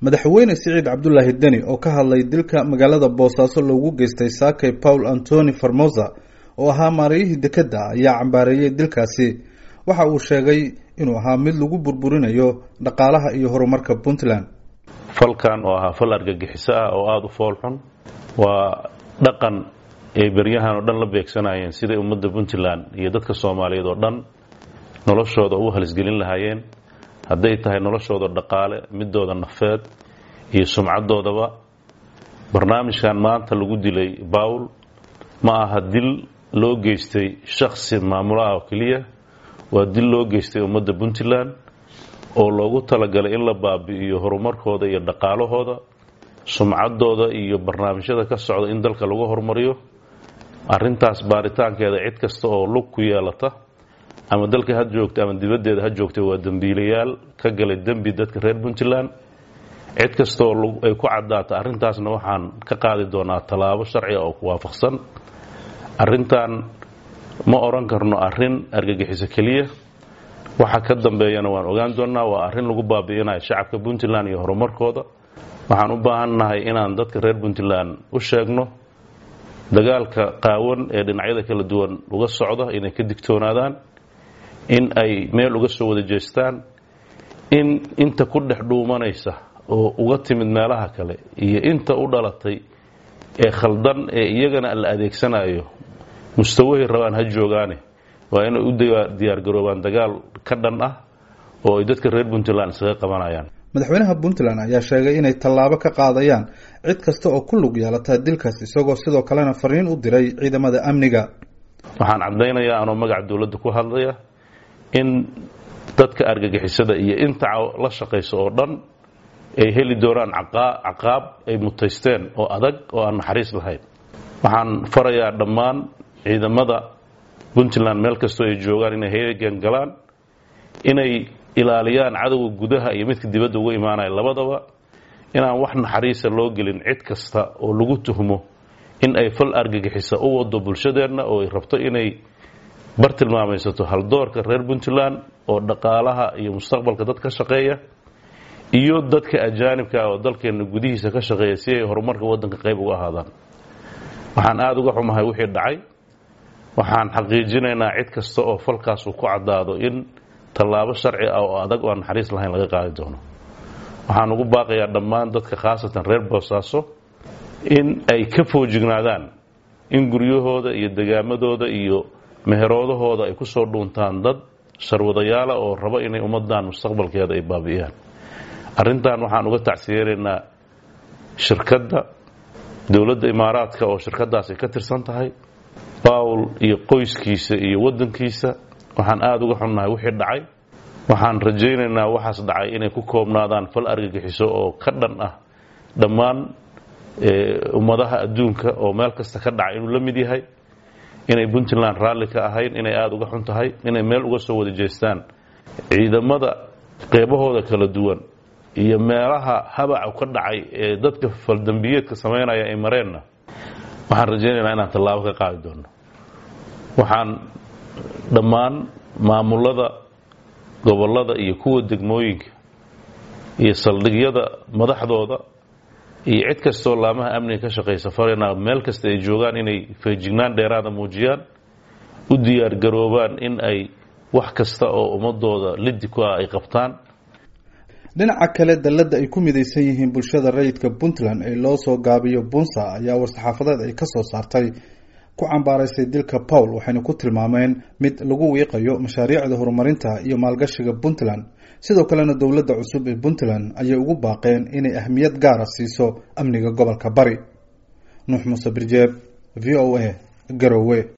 madaxweyne siciid cabdulaahi deni oo ka hadlay dilka magaalada boosaaso loogu geystay saakay paul antoni formosa oo ahaa maarayihii dekedda ayaa cambaareeyey dilkaasi waxa uu sheegay inuu ahaa mid lagu burburinayo dhaqaalaha iyo horumarka puntland falkan oo ahaa fal argagixiso ah oo aada u foolxun waa dhaqan ay beryahan oo dhan la beegsanayeen siday ummadda puntland iyo dadka soomaaliyeed oo dhan noloshooda ugu halisgelin lahaayeen hadday tahay noloshooda dhaqaale midooda nafeed iyo sumcadoodaba barnaamijkan maanta lagu dilay bawl ma aha dil loo geystay shaksi maamulaha oo keliya waa dil loo geystay ummadda puntland oo loogu talagalay in la baabi'iyo horumarkooda iyo dhaqaalahooda sumcadooda iyo barnaamijyada ka socda in dalka lagu horumariyo arintaas baaritaankeeda cid kasta oo lug ku yeelata ama dalka ha joogta ama dibaddeeda ha joogta waa dembiilayaal ka galay dembi dadka reer puntland cid kasta oo ay ku caddaata arrintaasna waxaan ka qaadi doonaa tallaabo sharciga oo ku waafaqsan arrintan ma odhan karno arrin argagixiso keliya waxa ka dambeeyana waan ogaan doonnaa waa arrin lagu baabi'inayo shacabka puntland iyo horumarkooda waxaan u baahannahay inaan dadka reer puntland u sheegno dagaalka qaawan ee dhinacyada kala duwan uga socda inay ka digtoonaadaan in ay meel uga soo wada jeestaan in inta ku dhex dhuumanaysa oo uga timid meelaha kale iyo inta u dhalatay ee khaldan ee iyagana la adeegsanayo mustawahay rabaan ha joogaane waa inay u diyaargaroobaan dagaal ka dhan ah oo ay dadka reer puntland iskaga qabanayaan madaxweynaha puntland ayaa sheegay inay tallaabo ka qaadayaan cid kasta oo ku lug yeelata dilkaas isagoo sidoo kalena fariin u diray ciidamada amniga waxaan caddaynayaa anoo magaca dowladda ku hadlaya in dadka argagixisada iyo inta la shaqaysa oo dhan ay heli doonaan caqaab ay mutaysteen oo adag oo aan naxariis lahayn waxaan farayaa dhammaan ciidamada puntland meel kastoo ay joogaan inay heegan galaan inay ilaaliyaan cadowga gudaha iyo midka dibadda uga imaanaya labadaba inaan wax naxariisa loo gelin cid kasta oo lagu tuhmo in ay fal argagixisa u wado bulshadeenna oo ay rabto inay bartilmaamaysato haldoorka reer puntland oo dhaqaalaha iyo mustaqbalka dad ka shaqeeya iyo dadka ajaanibka oo dalkeenna gudihiisa ka shaqeeya si ay horumarka waddanka qayb uga ahaadaan waxaan aada uga xumahay wixii dhacay waxaan xaqiijinaynaa cid kasta oo falkaas uu ku caddaado in tallaabo sharci ah oo adag oo aan naxariis lahayn laga qaadi doono waxaan ugu baaqayaa dhammaan dadka khaasatan reer boosaaso in ay ka foojignaadaan in guryahooda iyo degaamadooda iyo meheroodahooda ay ku soo dhuuntaan dad sharwadayaala oo rabo inay ummadan mustaqbalkeeda ay baabi'iyaan arrintan waxaan uga tacsiyeenaynaa shirkadda dowladda imaaraadka oo shirkadaas ay ka tirsan tahay bawl iyo qoyskiisa iyo waddankiisa waxaan aada uga xunnahay wixii dhacay waxaan rajaynaynaa waxaas dhacay inay ku koobnaadaan fal argagixiso oo ka dhan ah dhammaan ummadaha adduunka oo meel kasta ka dhacay inuu la mid yahay inay puntland raalli ka ahayn inay aada uga xun tahay inay meel uga soo wada jeestaan ciidamada qeybahooda kala duwan iyo meelaha habaca ka dhacay ee dadka faldambiyeedka samaynaya ay mareenna waxaan rajaynaynaa inaan tallaabo ka qaadi doono waxaan dhammaan maamulada gobollada iyo kuwa degmooyinka iyo saldhigyada madaxdooda iyo cid kastoo laamaha amniga ka shaqaysa farina meel kasta ay joogaan inay feejignaan dheeraada muujiyaan u diyaargaroobaan in ay wax kasta oo ummadooda liddi ku ah ay qabtaan dhinaca kale dalladda ay ku midaysan yihiin bulshada rayidka puntland ee loo soo gaabiyo bunsa ayaa war-saxaafadeed ay ka soo saartay ku cambaaraysay dilka paul waxayna ku tilmaameen mid lagu wiiqayo mashaariicda horumarinta iyo maalgashiga puntland sidoo kalena dowladda cusub ee puntland ayay ugu baaqeen inay ahmiyad gaara siiso amniga gobolka bari nuux muuse birjeeb v o a garowe